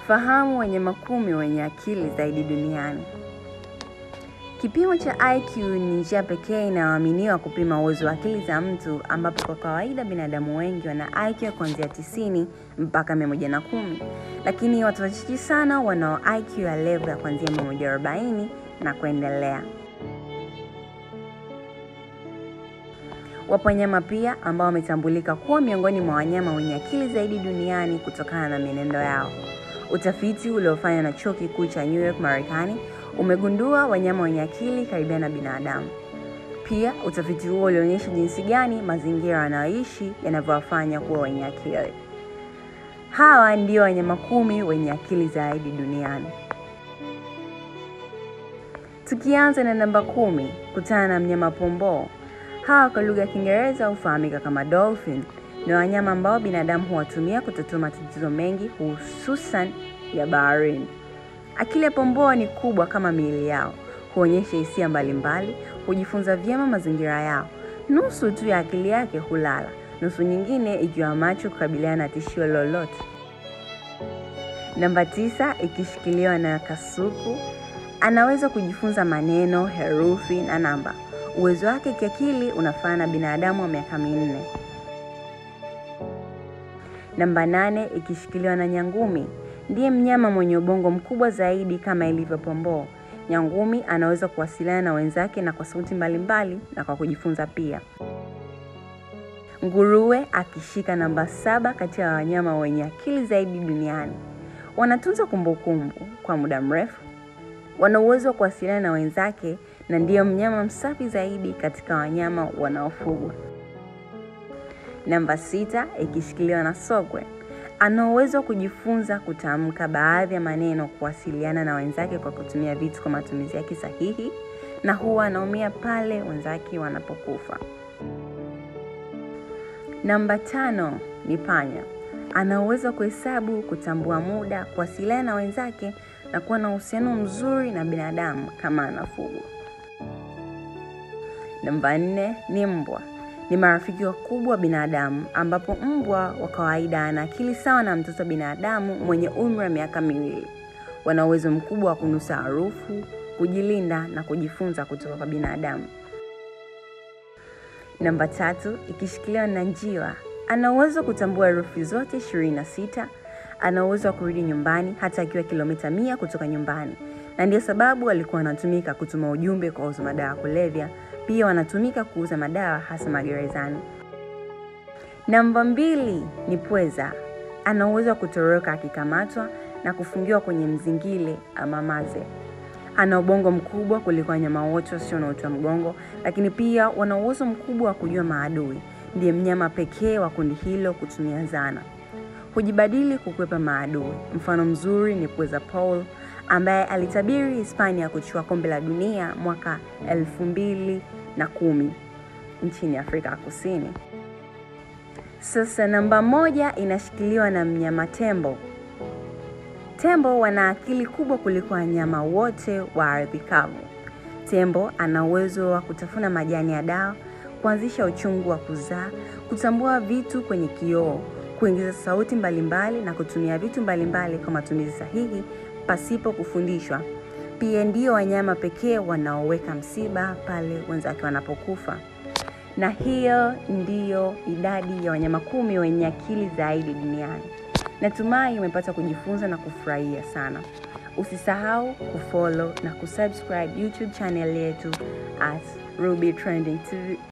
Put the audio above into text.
Fahamu wanyama kumi wenye akili zaidi duniani. Kipimo cha IQ ni njia pekee inayoaminiwa kupima uwezo wa akili za mtu, ambapo kwa kawaida binadamu wengi wana IQ ya kuanzia 90 mpaka 110, lakini watu wachache sana wanao IQ ya level ya kuanzia 140 na kuendelea. Wapo wanyama pia ambao wametambulika kuwa miongoni mwa wanyama wenye akili zaidi duniani kutokana na mienendo yao. Utafiti uliofanywa na chuo kikuu cha New York Marekani umegundua wanyama wenye akili karibia na binadamu. Pia utafiti huo ulionyesha jinsi gani mazingira wanayoishi yanavyowafanya kuwa wenye akili. Hawa ndio wanyama kumi wenye akili zaidi duniani. Tukianza na namba kumi, kutana na mnyama pomboo. Hawa kwa lugha ya Kiingereza hufahamika kama dolphin. Ni wanyama ambao binadamu huwatumia kutatua matatizo mengi hususan ya baharini. Akili ya pomboo ni kubwa kama miili yao, huonyesha hisia mbalimbali, hujifunza vyema mazingira yao. Nusu tu ya akili yake hulala, nusu nyingine ikiwa macho kukabiliana na tishio lolote. Namba tisa, ikishikiliwa na kasuku, anaweza kujifunza maneno, herufi na namba. Uwezo wake kiakili unafanana na binadamu wa miaka minne. Namba nane, ikishikiliwa na nyangumi, ndiye mnyama mwenye ubongo mkubwa zaidi kama ilivyo pomboo. Nyangumi anaweza kuwasiliana na wenzake na kwa sauti mbalimbali na kwa kujifunza pia. Nguruwe akishika namba saba kati ya wanyama wenye akili zaidi duniani. Wanatunza kumbukumbu kwa muda mrefu, wana uwezo wa kuwasiliana na wenzake na ndiyo mnyama msafi zaidi katika wanyama wanaofugwa. Namba sita ikishikiliwa na sokwe, ana uwezo wa kujifunza kutamka baadhi ya maneno, kuwasiliana na wenzake kwa kutumia vitu kwa matumizi yake sahihi, na huwa anaumia pale wenzake wanapokufa. Namba tano ni panya. Ana uwezo wa kuhesabu, kutambua muda, kuwasiliana na wenzake na kuwa na uhusiano mzuri na binadamu kama anafugwa. Namba nne ni mbwa. Ni marafiki wakubwa wa binadamu, ambapo mbwa wa kawaida ana akili sawa na mtoto wa binadamu mwenye umri wa miaka miwili. Wana uwezo mkubwa wa kunusa harufu, kujilinda na kujifunza kutoka kwa binadamu. Namba tatu ikishikiliwa na njiwa. Ana uwezo wa kutambua herufi zote ishirini na sita. Ana uwezo wa kurudi nyumbani hata akiwa kilomita mia kutoka nyumbani, na ndiyo sababu alikuwa anatumika kutuma ujumbe kwa wauza madawa ya kulevya. Pia wanatumika kuuza madawa hasa magerezani. Namba mbili ni pweza. Ana uwezo wa kutoroka akikamatwa na kufungiwa kwenye mzingile ama maze. Ana ubongo mkubwa kuliko wanyama wote wasio na uti wa mgongo, lakini pia wana uwezo mkubwa wa kujua maadui. Ndiye mnyama pekee wa kundi hilo kutumia zana, hujibadili kukwepa maadui. Mfano mzuri ni pweza Paul ambaye alitabiri Hispania kuchukua kombe la dunia mwaka elfu mbili na kumi nchini Afrika ya Kusini. Sasa namba moja inashikiliwa na mnyama tembo. Tembo wana akili kubwa kuliko wanyama wote wa ardhi kavu. Tembo ana uwezo wa kutafuna majani ya dawa, kuanzisha uchungu wa kuzaa, kutambua vitu kwenye kioo, kuingiza sauti mbalimbali na kutumia vitu mbalimbali kwa matumizi sahihi pasipo kufundishwa. Pia ndio wanyama pekee wanaoweka msiba pale wenzake wanapokufa. Na hiyo ndiyo idadi ya wanyama kumi wenye akili zaidi duniani. Natumai umepata kujifunza na kufurahia sana. Usisahau kufollow na kusubscribe YouTube channel yetu at Ruby Trending TV.